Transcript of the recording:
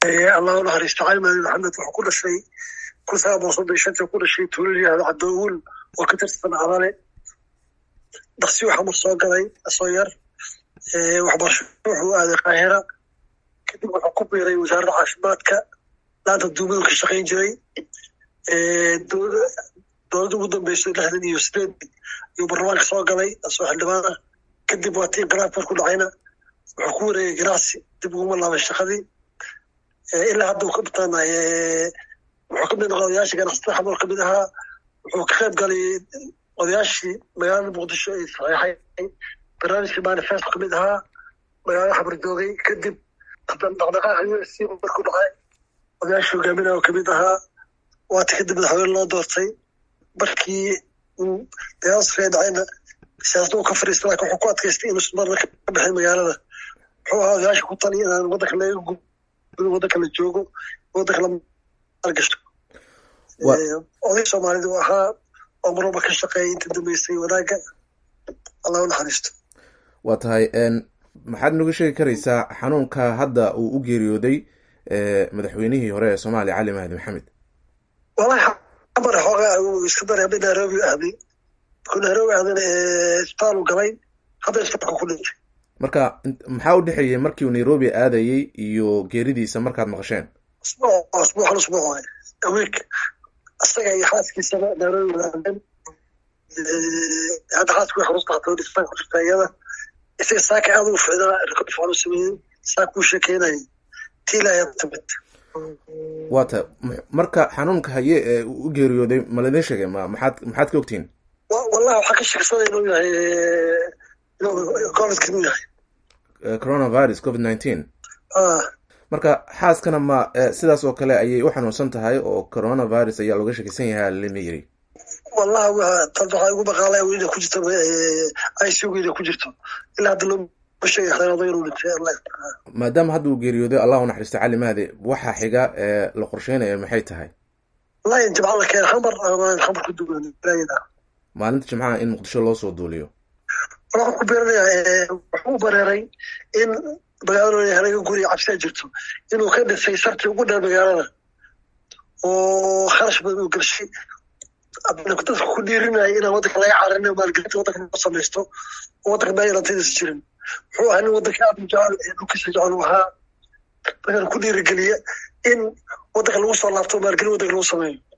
allah u naxariisto cali maadi maxamed wuxuu ku dhashay kun sagaal boqol soddon iyo shantii ku dhashay tuulo yihahdo cabdiwul oo ka tirsan cadale daksi waxaa mar soo galay asoo yar waxbarasho wuxuu aaday qaahira kadib wuxuu ku biiray wasaaradda caafimaadka laanta duumadu ka shaqayn jiray dowladda ugu dambeysay lixdan iyo sideed ayuu baarlamaanka soo galay asoo xildhibaan ah kadib waa tii inqilaab marku dhacayna wuxuu ku wareegay ganacsi dib uguma laabay shaqadii ilaa hadda uu ka bataanay wuxuu kamid noqday odayaashii ganacsatada xamool kamid ahaa wuxuu ka qayb galay odayaashii magaalada muqdisho ay saxeexay barnaamijkii manifesto kamid ahaa magaalada xabar joogay kadib dhaqdhaqaaqa u s c markuu dhacay odayaashii hogaaminaya oo kamid ahaa waata kadib madaxweyne loo doortay markii uu dayaaskee dhacayna siyaasada uu ka fariistay laakiin wuxuu ku adkaystay inuu marna ka baxay magaalada wuxuu ahaa odayaasha ku tali inaan waddanka laga gudo waddanka la joogo waddanka la maalgashto oday soomaalida uu ahaa oo mar walba ka shaqeeyay inta dambeysay wanaagga allah u naxariisto waa tahay maxaad noga sheegi karaysaa xanuunka hadda uu u geeriyooday madaxweynihii hore ee soomaaliya cali mahdi maxamed wallahi xamar xoogaa uu iska daray hadda nairobi ahday markuu nairobi ahdana isbitaal uu galay hadda isbitaalka ku dhintay marka maxaa u dhexeeyey markii uu nairobi aadayey iyo geeridiisa markaad maqasheen usbuuc usbuuc hal usbuuc waay week isaga iyo xaaskiisaba nairobi wadaadeen hadda xaaski way xarus baxtay dhistaan ku jirta iyada isaga saaka aad ugu ficdaa rikood fiican u sameeyey saaka uu sheekeynayay tii ilaahay timid waata marka xanuunka haye ee u geeriyooday ma laidin sheegay ma maxaad maxaad ka ogtihiin wallahi waxaa ka sheegsaday inuu yahay inuu covidka inuu yahay coronavirus covid nineteen marka xaaskana ma sidaas oo kale ayay u xanuunsan tahay oo coronavirus ayaa looga sheekeysan yahay lama yiri wallahi tad waxaa igu baqaalay ina ku jirto icuga ina ku jirto ilaa hadda loo sheegay inuu dhintay maadaama hadda uu geeriyooday allah u naxariisto cali mahdi waxa xiga ee la qorsheynaya maxay tahay wallahi jimca la keen xamar xamar ku dugan maalinta jimcaha in muqdisho loo soo duuliyo wuxuu ku beeranayaa wuxuu u bareeray in magaalada halaga guriya cabsiya jirto inuu ka dhisay sartii ugu dheer magaalada oo kharash badan uu gelshay dadka ku dhiirinaya inaan waddanka laga cararin maalgelinta waddanka loo samaysto oo waddanka meelantadiisa jirin wuxuu ahaa nin waddanka aad u jecel ee dhulkiisa jecel uu ahaa dadkan ku dhiirigeliya in waddanka lagu soo laabto maalgelin waddanka lagu sameeyo